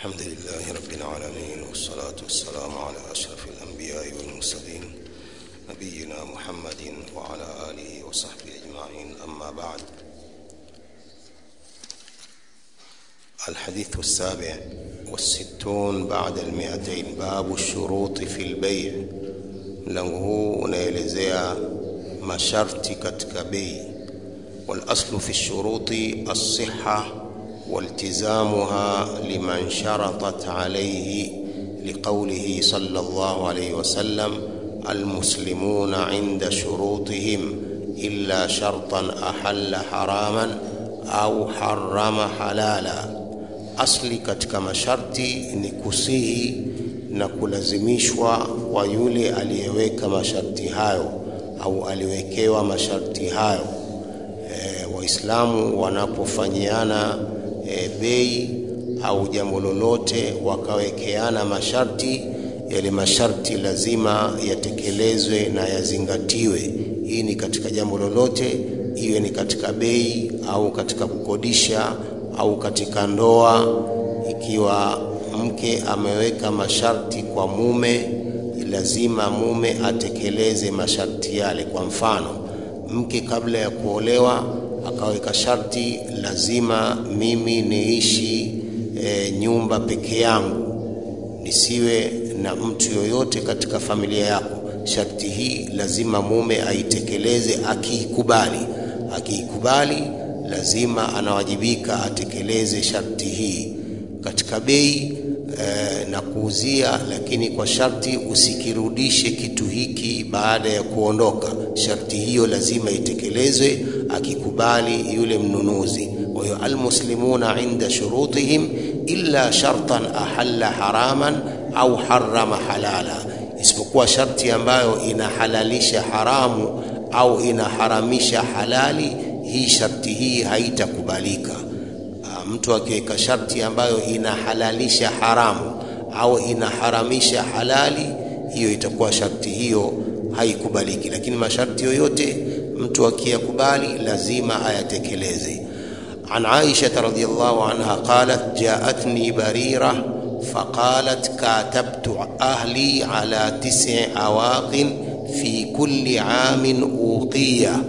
الحمد لله رب العالمين والصلاة والسلام على أشرف الأنبياء والمرسلين نبينا محمد وعلى آله وصحبه أجمعين أما بعد الحديث السابع والستون بعد المئتين باب الشروط في البيع mlango huu unaelezea masharti katika bei والاصل في الشروط الصحه والتزامها لمن شرطت عليه لقوله صلى الله عليه وسلم المسلمون عند شروطهم الا شرطا احل حراما au harama halala asli katika masharti ni kusihi na kulazimishwa kwa yule aliyeweka masharti hayo au aliwekewa masharti hayo e, waislamu wanapofanyiana e, bei au jambo lolote wakawekeana masharti yale masharti lazima yatekelezwe na yazingatiwe hii ni katika jambo lolote iwe ni katika bei au katika kukodisha au katika ndoa ikiwa mke ameweka masharti kwa mume lazima mume atekeleze masharti yale kwa mfano mke kabla ya kuolewa akaweka sharti lazima mimi niishi e, nyumba peke yangu nisiwe na mtu yoyote katika familia yako sharti hii lazima mume aitekeleze akiikubali akiikubali lazima anawajibika atekeleze sharti hii katika bei e, na kuuzia lakini kwa sharti usikirudishe kitu hiki baada ya kuondoka sharti hiyo lazima itekelezwe akikubali yule mnunuzi kwa hiyo almuslimuna inda shurutihim illa shartan ahalla haraman au harama halala isipokuwa sharti ambayo inahalalisha haramu au inaharamisha halali hii sharti hii haitakubalika mtu akiweka sharti ambayo inahalalisha haramu au inaharamisha halali hiyo itakuwa sharti hiyo haikubaliki lakini masharti yoyote mtu akiyakubali lazima ayatekeleze عن عائشة رضي الله عنها قالت جاءتني بريرة فقالت كاتبت أهلي على تسع أواق في كل عام أوقية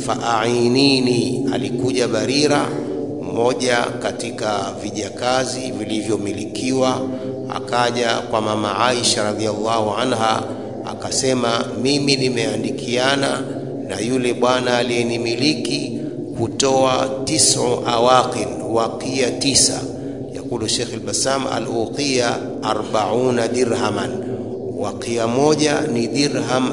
فأعينيني alikuja barira mmoja katika vijakazi vilivyomilikiwa akaja kwa mama Aisha radhiallahu anha akasema mimi nimeandikiana na yule bwana aliyenimiliki kutoa tisu awaqin waqiya tisa yakulu Sheikh al-Bassam al-uqiya 40 dirhaman waqiya moja ni dirham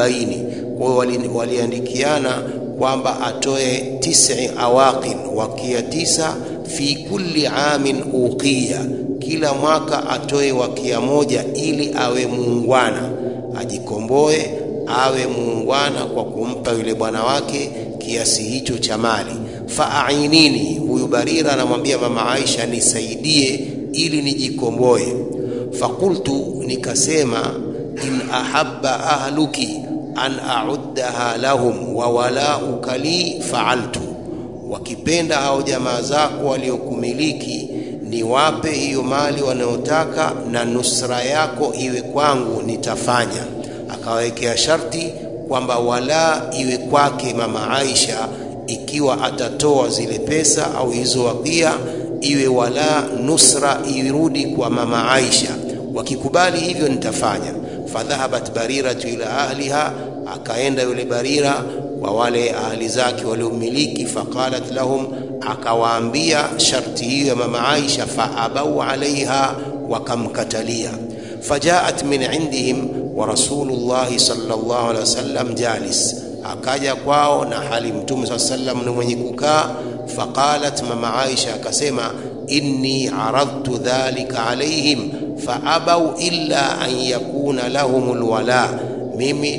40 kwa hiyo waliandikiana kwamba atoe tisi awaqin wakia tisa fi kulli amin uqiya kila mwaka atoe wakia moja ili awe muungwana ajikomboe awe muungwana kwa kumpa yule bwana wake kiasi hicho cha mali faainini huyu barira anamwambia mama aisha nisaidie ili nijikomboe fakultu nikasema in ahabba ahluki an a'uddaha lahum wa walauka li fa'altu wakipenda hao jamaa zako waliokumiliki niwape hiyo mali wanayotaka na nusra yako iwe kwangu nitafanya akawekea sharti kwamba wala iwe kwake mama Aisha ikiwa atatoa zile pesa au hizo wakia iwe wala nusra irudi kwa mama Aisha wakikubali hivyo nitafanya fadhahabat bariratu ila ahliha akaenda yule barira kwa wale ahli zake waliomiliki faqalat lahum akawaambia sharti hiyo ya mama Aisha faabau alaiha wakamkatalia fajaat min indihim wa rasulullahi sallallahu alaihi wasallam jalis akaja kwao na hali mtume saa sallam ni mwenye kukaa faqalat mama Aisha akasema inni aradtu dhalika alaihim faabau illa an yakuna lahum lwala mimi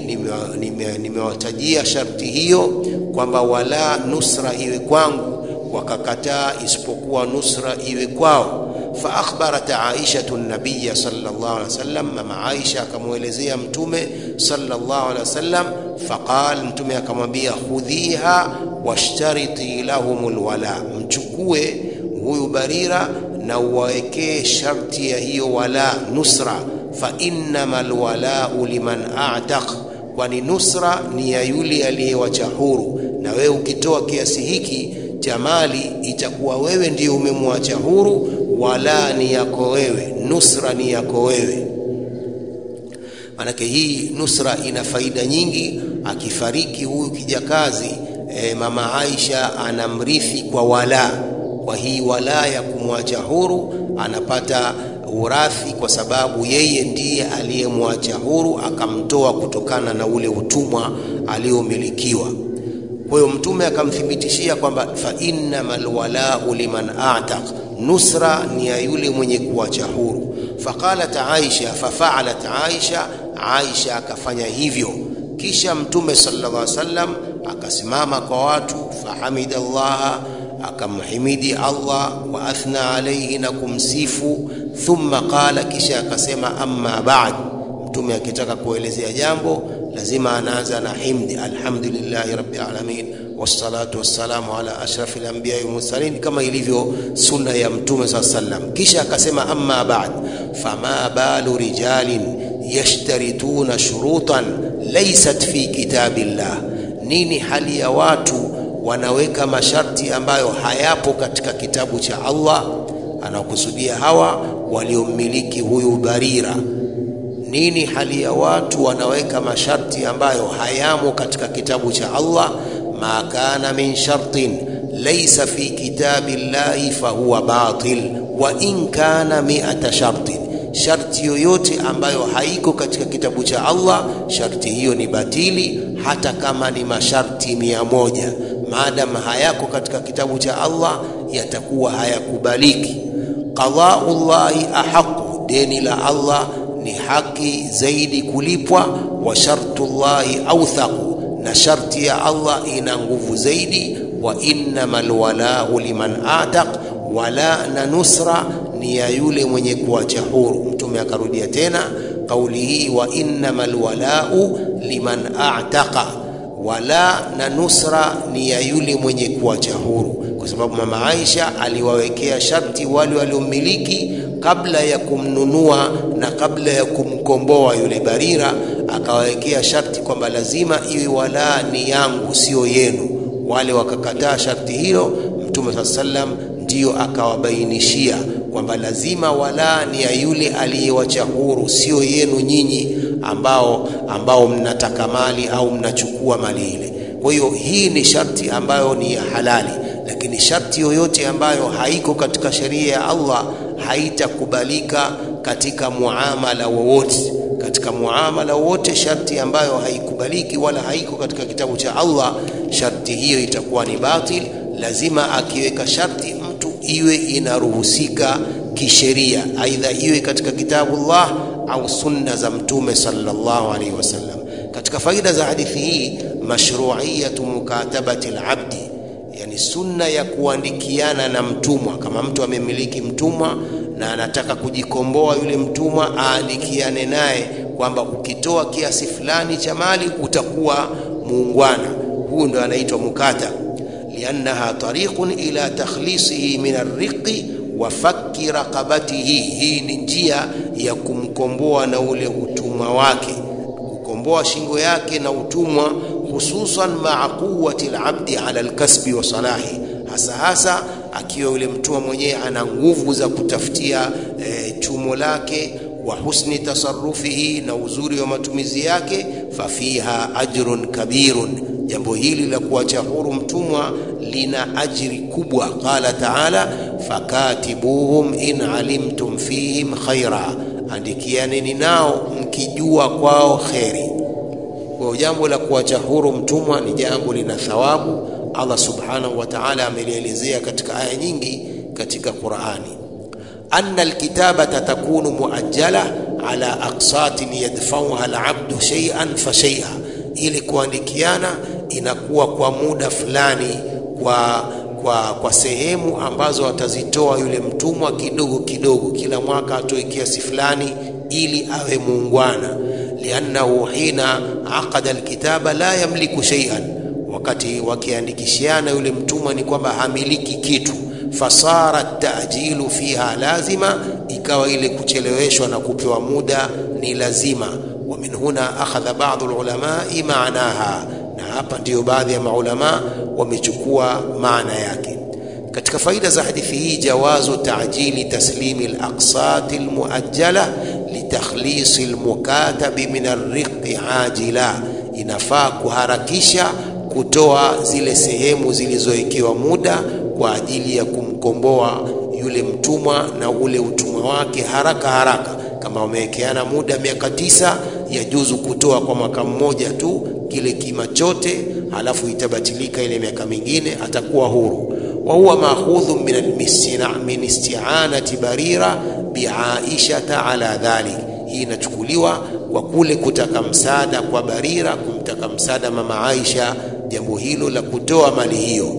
nimewatajia sharti hiyo kwamba wala nusra iwe kwangu wakakataa isipokuwa nusra iwe kwao فأخبرت عائشة النبي صلى الله عليه وسلم مما عائشة كمولزية متومة صلى الله عليه وسلم فقال متومة كمبيا خذيها واشترطي لهم الولاء mchukue huyu barira na uwawekee sharti ya hiyo wala nusra fa innama lwalau liman ataq kwani nusra ni ya yule aliyewacha huru na wewe ukitoa kiasi hiki cha mali itakuwa wewe ndiyo umemwacha huru wala ni yako wewe nusra ni yako wewe manake hii nusra ina faida nyingi akifariki huyu kijakazi e, mama Aisha anamrithi kwa wala kwa hii wala ya kumwacha huru anapata urathi kwa sababu yeye ndiye aliyemwacha huru akamtoa kutokana na ule utumwa aliomilikiwa kwa hiyo mtume akamthibitishia kwamba fa innamal walau liman ataq nusra ni ya yule mwenye kuacha huru faqalat aisha fafaalat aisha aisha akafanya hivyo kisha mtume sallallahu alaihi wasallam akasimama kwa watu fahamida allaha akamhimidi allah wa athna alayhi na kumsifu thumma qala kisha akasema amma ba'd mtume akitaka kuelezea jambo lazima anaanza na himdi alhamdulillahi rabbil alamin wassalatu wassalamu ala ashrafil anbiya'i wal mursalin kama ilivyo sunna ya mtume saa sallam kisha akasema amma ba'd fama balu rijalin yashtarituna shurutan laysat fi kitabillah nini hali ya watu wanaweka masharti ambayo hayapo katika kitabu cha Allah anakusudia hawa waliomiliki huyu Barira nini hali ya watu wanaweka masharti ambayo hayamo katika kitabu cha Allah ma kana min shartin laysa fi kitabillahi fahuwa batil wa in kana mi'ata shartin sharti yoyote ambayo haiko katika kitabu cha Allah sharti hiyo ni batili hata kama ni masharti mia moja maadamu hayako katika kitabu cha Allah yatakuwa hayakubaliki qadaullahi ahaqu deni la Allah ni haki zaidi kulipwa wa shartullahi authaqu na sharti ya Allah ina nguvu zaidi wa innamal walau liman ataq wala na nusra ni ya yule mwenye kuacha huru mtume akarudia tena kauli hii wa innamal walau liman a'taqa wala na nusra ni ya yule mwenye kuacha huru kwa sababu mama Aisha aliwawekea sharti wale waliomiliki kabla ya kumnunua na kabla ya kumkomboa yule Barira akawawekea sharti kwamba lazima iwe wala ni yangu sio yenu wale wakakataa sharti hilo mtume saa sallam ndiyo akawabainishia kwamba lazima wala ni ya yule aliyewacha huru sio yenu nyinyi ambao ambao mnataka mali au mnachukua mali ile kwa hiyo hii ni sharti ambayo ni ya halali lakini sharti yoyote ambayo haiko katika sheria ya Allah haitakubalika katika muamala wowote katika muamala wote sharti ambayo haikubaliki wala haiko katika kitabu cha Allah sharti hiyo itakuwa ni batil lazima akiweka sharti mtu iwe inaruhusika kisheria aidha iwe katika kitabu Allah au sunna za mtume sallallahu alaihi wasallam katika faida za hadithi hii mashru'iyatu mukatabati al-abdi yani sunna ya kuandikiana na mtumwa kama mtu amemiliki mtumwa na anataka kujikomboa yule mtumwa aandikiane naye kwamba ukitoa kiasi fulani cha mali utakuwa muungwana huu ndo anaitwa mukata liannaha tariqun ila takhlisihi min arriqi wa fakki raqabatihi hii ni njia ya kumkomboa na ule utumwa wake kukomboa shingo yake na utumwa hususan maa quwwati alabdi ala alkasbi wa salahi hasa hasa akiwa yule mtumwa mwenyewe ana nguvu za kutafutia e, chumo lake wa husni tasarrufihi na uzuri wa matumizi yake fafiha ajrun kabirun jambo hili la kuacha huru mtumwa lina ajri kubwa qala taala fakatibuhum in alimtum fihim khaira andikianeni nao mkijua kwao kheri kwa jambo la kuacha huru mtumwa ni jambo lina thawabu Allah subhanahu wa ta'ala amelielezea katika aya nyingi katika Qur'ani anna alkitabata takunu muajjala ala aqsatin yadfa'uha al'abdu shay'an fa shay'a ili kuandikiana inakuwa kwa muda fulani kwa kwa kwa sehemu ambazo atazitoa yule mtumwa kidogo kidogo kila mwaka atoe kiasi fulani ili awe muungwana liannahu hina aqada alkitaba la yamliku shay'an wakati wakiandikishiana yule mtumwa ni kwamba hamiliki kitu fasara tajilu fiha lazima, ikawa ile kucheleweshwa na kupewa muda ni lazima. Wa min huna akhadha ba'dhu lulamai maanaha, na hapa ndiyo baadhi ya maulama wamechukua maana yake. Katika faida za hadithi hii, jawazu ta'jili taslimi al-aqsat al-muajjala litakhlisi al-mukatabi min ar-riqi ajila, inafaa kuharakisha kutoa zile sehemu zilizowekewa muda kwa ajili ya kumkomboa yule mtumwa na ule utumwa wake haraka haraka. Kama wamewekeana muda miaka tisa, yajuzu kutoa kwa mwaka mmoja tu kile kima chote, halafu itabatilika ile miaka mingine, atakuwa huru. wa huwa maakhudhu min isti'anati Barira biaishata ala dhalik, hii inachukuliwa kwa kule kutaka msaada kwa Barira, kumtaka msaada mama Aisha jambo hilo la kutoa mali hiyo.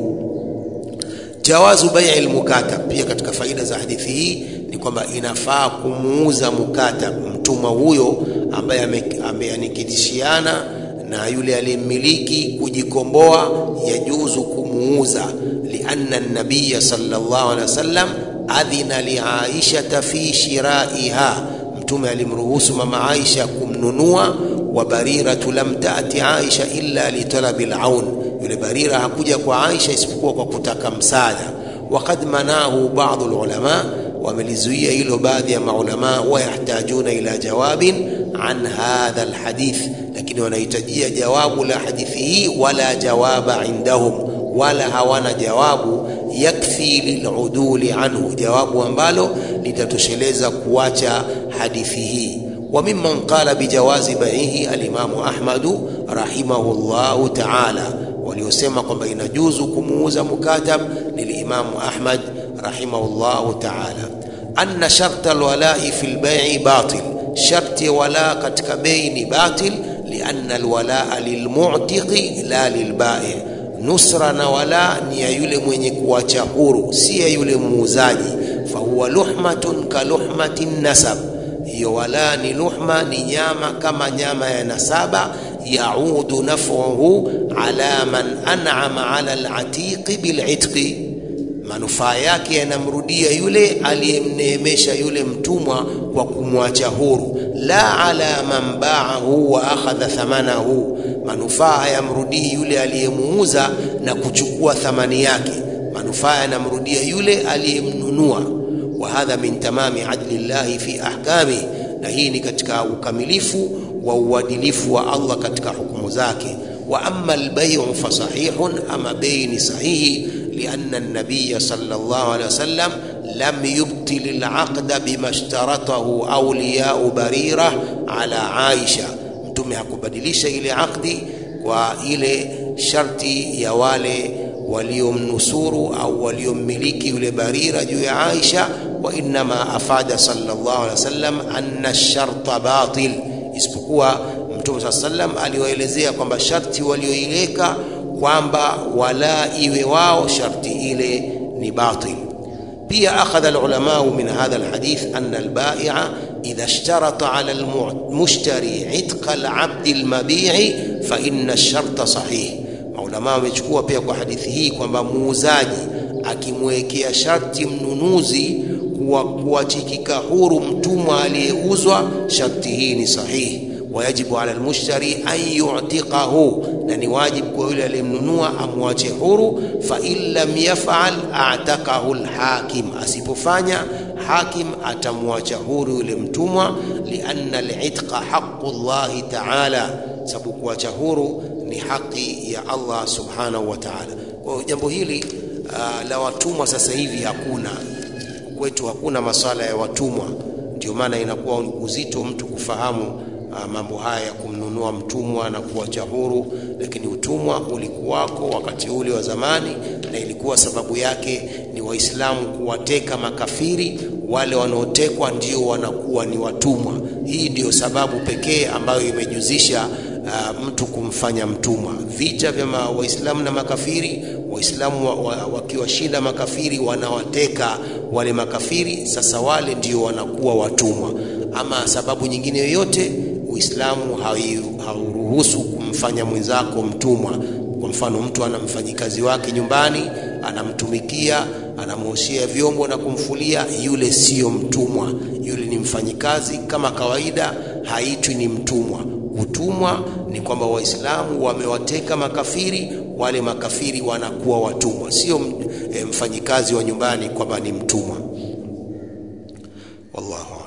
Jawazu bai'i almukatab, pia katika faida za hadithi hii ni kwamba inafaa kumuuza mukatab, mtumwa huyo ambaye ameanikitishiana na yule aliyemmiliki kujikomboa, yajuzu kumuuza. Lianna nabiya sallallahu alaihi wasallam adhina liaishata fi shiraiha, Mtume alimruhusu mama Aisha kumnunua. Wa bariratu lam taati Aisha illa litalabi alaun, yule Barira hakuja kwa Aisha isipokuwa kwa kutaka msaada. Waqad manahu baadhu alulama, wamelizuia hilo baadhi ya maulama. Wayahtajuna ila jawabin an hadha alhadith, lakini wanahitajia jawabu la hadithi hii. Wala jawaba indahum, wala hawana jawabu yakfi liluduli anhu, jawabu ambalo litatosheleza kuacha hadithi hii. Wa mimman qala bijawazi baihi alimamu Ahmadu rahimahullahu taala, waliosema kwamba inajuzu kumuuza mukatab ni limamu Ahmad rahimahullahu taala. Anna sharta alwalai fi lbai'i batil, sharti ya wala katika bei ni batil. Lianna alwalaa lilmu'tiqi la lilbai' nusra na wala ni ya yule mwenye kuacha huru, si ya yule muuzaji. Fahuwa luhmatun ka luhmati nasab, hiyo wala ni luhma, ni nyama kama nyama ya nasaba. Yaudu naf'uhu ala man an'ama ala al-atiqi bil'itqi, manufaa yake yanamrudia yule aliyemneemesha yule mtumwa kwa kumwacha huru. La ala man ba'ahu wa akhadha thamanahu manufaa hayamrudii yule aliyemuuza na kuchukua thamani yake, manufaa yanamrudia yule aliyemnunua. Wa hadha min tamami adli llahi fi ahkami, na hii ni katika ukamilifu wa uadilifu wa Allah katika hukumu zake. Wa amma albay'u fa sahihun, ama bei ni sahihi. Lianna an-nabiyya sallallahu alayhi wasallam lam yubtil al-aqda bima ishtaratahu awliya'u Barira ala Aisha Mtume hakubadilisha ile akdi kwa ile sharti ya wale waliomnusuru au waliommiliki yule Barira juu ya Aisha. Wa innama afada sallallahu alaihi wasallam anna sharta batil, isipokuwa Mtume saa sallam aliwaelezea kwamba sharti walioiweka kwamba wala iwe wao sharti ile ni batil. Pia akhadha alulamau min hadha alhadith anna albai'a idha ishtarata ala almushtari itqa alabdi almabi'i fa inna ash-sharta sahih. Maulama wamechukua pia kwa hadithi hii kwamba muuzaji akimwekea sharti mnunuzi kuachikika huru mtumwa aliyeuzwa, sharti hii ni sahihi. Wayajibu ala almushtari an yu'tiqahu, na ni wajibu kwa yule aliyemnunua amwache huru. Fa in lam yaf'al a'taqahu alhakim, asipofanya hakim atamwacha huru yule mtumwa. Lianna al-itqa haqqu llahi ta'ala, sababu kuacha huru ni haki ya Allah subhanahu wa ta'ala. Kwa jambo hili uh, la watumwa sasa hivi hakuna kwetu, hakuna masala ya watumwa. Ndio maana inakuwa uzito mtu kufahamu uh, mambo haya ya kumnunua mtumwa na kuacha huru, lakini utumwa ulikuwako wakati ule wa zamani, na ilikuwa sababu yake ni Waislamu kuwateka makafiri. Wale wanaotekwa ndio wanakuwa ni watumwa. Hii ndiyo sababu pekee ambayo imejuzisha uh, mtu kumfanya mtumwa. Vita vya Waislamu na makafiri, Waislamu wakiwashinda wa, wa makafiri wanawateka wale makafiri, sasa wale ndio wanakuwa watumwa. Ama sababu nyingine yoyote, Uislamu hauruhusu kumfanya mwenzako mtumwa. Kwa mfano, mtu ana mfanyikazi wake nyumbani, anamtumikia, anamuoshea vyombo na kumfulia, yule siyo mtumwa, yule ni mfanyikazi kama kawaida, haitwi ni mtumwa. Utumwa ni kwamba Waislamu wamewateka makafiri, wale makafiri wanakuwa watumwa, sio mfanyikazi wa nyumbani kwamba ni mtumwa. Wallahu